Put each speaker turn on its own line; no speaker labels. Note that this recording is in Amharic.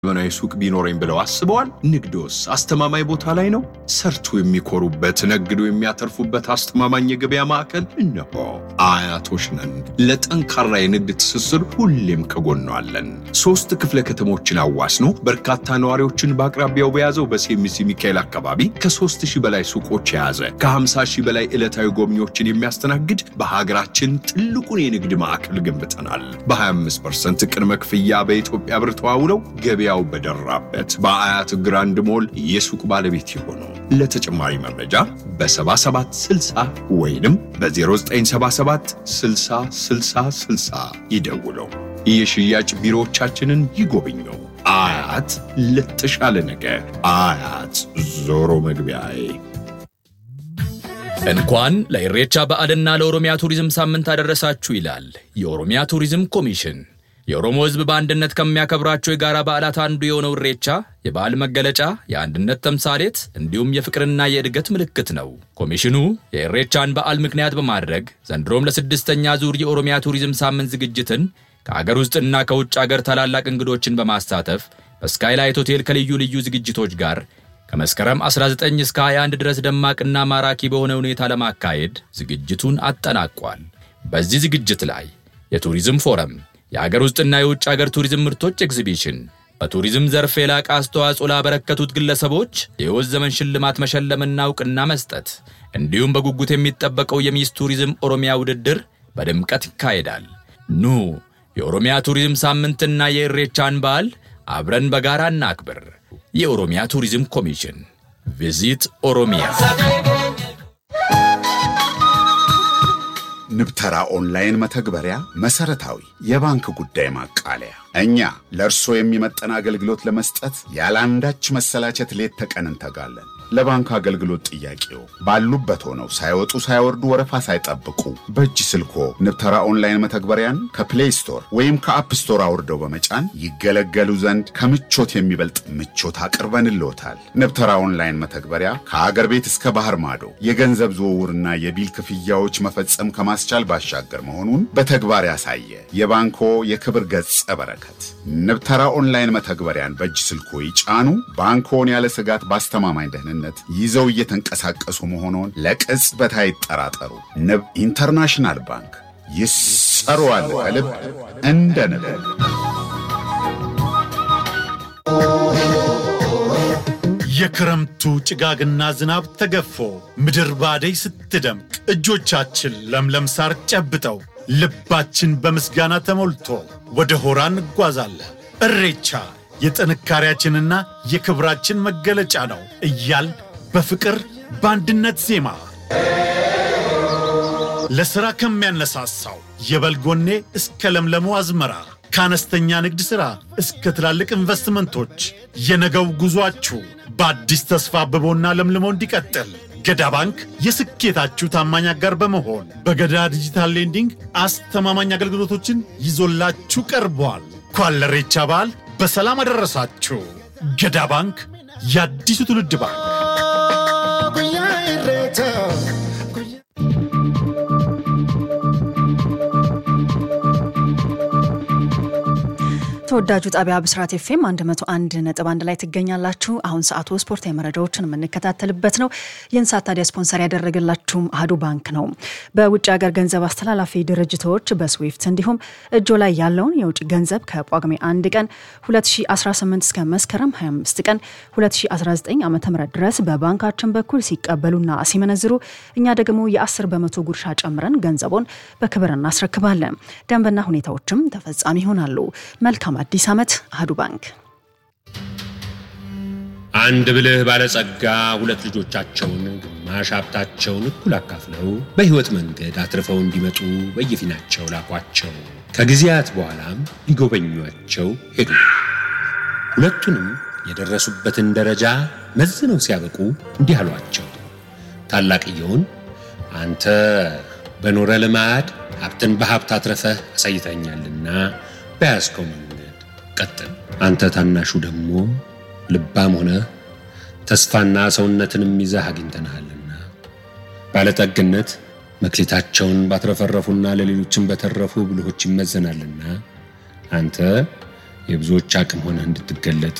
ዘመናዊ ሱቅ ቢኖረኝ ብለው አስበዋል? ንግዶስ አስተማማኝ ቦታ ላይ ነው? ሰርቶ የሚኮሩበት ነግዶ የሚያተርፉበት አስተማማኝ የገበያ ማዕከል እነሆ። አያቶች ነን። ለጠንካራ የንግድ ትስስር ሁሌም ከጎኗ አለን። ሶስት ክፍለ ከተሞችን አዋስኖ በርካታ ነዋሪዎችን በአቅራቢያው በያዘው በሴሚሲ ሚካኤል አካባቢ ከ3 ሺህ በላይ ሱቆች የያዘ ከ50 ሺህ በላይ ዕለታዊ ጎብኚዎችን የሚያስተናግድ በሀገራችን ትልቁን የንግድ ማዕከል ገንብተናል። በ25% ቅድመ ክፍያ በኢትዮጵያ ብር ተዋውለው ገበያው በደራበት በአያት ግራንድ ሞል የሱቅ ባለቤት የሆኑ ለተጨማሪ መረጃ በ7760 ወይንም በ0977 60 60 60 ይደውለው። የሽያጭ ቢሮዎቻችንን ይጎብኙ። አያት ለተሻለ ነገ። አያት ዞሮ መግቢያዬ።
እንኳን ለኢሬቻ በዓልና ለኦሮሚያ ቱሪዝም ሳምንት አደረሳችሁ ይላል የኦሮሚያ ቱሪዝም ኮሚሽን። የኦሮሞ ሕዝብ በአንድነት ከሚያከብራቸው የጋራ በዓላት አንዱ የሆነው ኢሬቻ የበዓል መገለጫ፣ የአንድነት ተምሳሌት እንዲሁም የፍቅርና የእድገት ምልክት ነው። ኮሚሽኑ የኢሬቻን በዓል ምክንያት በማድረግ ዘንድሮም ለስድስተኛ ዙር የኦሮሚያ ቱሪዝም ሳምንት ዝግጅትን ከአገር ውስጥና ከውጭ አገር ታላላቅ እንግዶችን በማሳተፍ በስካይላይት ሆቴል ከልዩ ልዩ ዝግጅቶች ጋር ከመስከረም 19 እስከ 21 ድረስ ደማቅና ማራኪ በሆነ ሁኔታ ለማካሄድ ዝግጅቱን አጠናቋል። በዚህ ዝግጅት ላይ የቱሪዝም ፎረም፣ የአገር ውስጥና የውጭ አገር ቱሪዝም ምርቶች ኤግዚቢሽን፣ በቱሪዝም ዘርፍ የላቀ አስተዋጽኦ ላበረከቱት ግለሰቦች የሕይወት ዘመን ሽልማት መሸለምና እውቅና መስጠት እንዲሁም በጉጉት የሚጠበቀው የሚስ ቱሪዝም ኦሮሚያ ውድድር በድምቀት ይካሄዳል። ኑ የኦሮሚያ ቱሪዝም ሳምንትና የኢሬቻን በዓል አብረን በጋራ እናክብር። የኦሮሚያ ቱሪዝም ኮሚሽን ቪዚት ኦሮሚያ።
ንብተራ ኦንላይን መተግበሪያ መሰረታዊ የባንክ ጉዳይ ማቃለያ። እኛ ለእርስዎ የሚመጠን አገልግሎት ለመስጠት ያለአንዳች መሰላቸት ሌት ተቀን እንተጋለን። ለባንክ አገልግሎት ጥያቄው ባሉበት ሆነው ሳይወጡ ሳይወርዱ ወረፋ ሳይጠብቁ በእጅ ስልኮ ንብተራ ኦንላይን መተግበሪያን ከፕሌይ ስቶር ወይም ከአፕ ስቶር አውርደው በመጫን ይገለገሉ ዘንድ ከምቾት የሚበልጥ ምቾት አቅርበንልዎታል። ንብተራ ኦንላይን መተግበሪያ ከአገር ቤት እስከ ባህር ማዶ የገንዘብ ዝውውርና የቢል ክፍያዎች መፈጸም ከማስቻል ባሻገር መሆኑን በተግባር ያሳየ የባንኮ የክብር ገጸ በረከት። ንብተራ ኦንላይን መተግበሪያን በእጅ ስልኮ ይጫኑ። ባንኮን ያለ ስጋት በአስተማማኝ ደህንነት ይዘው እየተንቀሳቀሱ መሆኑን ለቅጽበት አይጠራጠሩ። ንብ ኢንተርናሽናል ባንክ ይሰሩዋል ከልብ እንደ ንብ።
የክረምቱ ጭጋግና ዝናብ ተገፎ ምድር ባደይ ስትደምቅ እጆቻችን ለምለም ሳር ጨብጠው ልባችን በምስጋና ተሞልቶ ወደ ሆራ እንጓዛለን። እሬቻ የጥንካሬያችንና የክብራችን መገለጫ ነው እያል በፍቅር በአንድነት ዜማ ለሥራ ከሚያነሳሳው የበልጎኔ እስከ ለምለሙ አዝመራ ከአነስተኛ ንግድ ሥራ እስከ ትላልቅ ኢንቨስትመንቶች የነገው ጉዟችሁ በአዲስ ተስፋ አብቦና ለምልሞ እንዲቀጥል ገዳ ባንክ የስኬታችሁ ታማኝ አጋር በመሆን በገዳ ዲጂታል ሌንዲንግ አስተማማኝ አገልግሎቶችን ይዞላችሁ ቀርቧል። እንኳን ለኢሬቻ በዓል በሰላም አደረሳችሁ። ገዳ ባንክ የአዲሱ ትውልድ ባንክ።
ተወዳጁ ጣቢያ ብስራት ኤፍኤም 101 ነጥብ አንድ ላይ ትገኛላችሁ። አሁን ሰዓቱ ስፖርታዊ መረጃዎችን የምንከታተልበት ነው። ይህን ሰዓት ታዲያ ስፖንሰር ያደረገላችሁም አህዱ ባንክ ነው። በውጭ ሀገር ገንዘብ አስተላላፊ ድርጅቶች በስዊፍት እንዲሁም እጆ ላይ ያለውን የውጭ ገንዘብ ከጳጉሜ 1 ቀን 2018 እስከ መስከረም 25 ቀን 2019 ዓ ም ድረስ በባንካችን በኩል ሲቀበሉና ሲመነዝሩ እኛ ደግሞ የ10 በመቶ ጉርሻ ጨምረን ገንዘቦን በክብር እናስረክባለን። ደንብና ሁኔታዎችም ተፈጻሚ ይሆናሉ። መልካም አዲስ ዓመት አህዱ ባንክ።
አንድ ብልህ ባለጸጋ ሁለት ልጆቻቸውን ግማሽ ሀብታቸውን እኩል አካፍለው በሕይወት መንገድ አትርፈው እንዲመጡ በየፊናቸው ላኳቸው። ከጊዜያት በኋላም ሊጎበኟቸው ሄዱ። ሁለቱንም የደረሱበትን ደረጃ መዝነው ሲያበቁ እንዲህ አሏቸው። ታላቅየውን አንተ በኖረ ልማድ ሀብትን በሀብት አትረፈህ አሳይተኛልና በያዝከው መንገድ ቀጥል። አንተ ታናሹ ደግሞ ልባም ሆነ ተስፋና ሰውነትንም ይዘህ አግኝተንሃልና ባለጠግነት መክሊታቸውን ባትረፈረፉና ለሌሎችም በተረፉ ብልሆች ይመዘናልና አንተ የብዙዎች አቅም ሆነህ እንድትገለጥ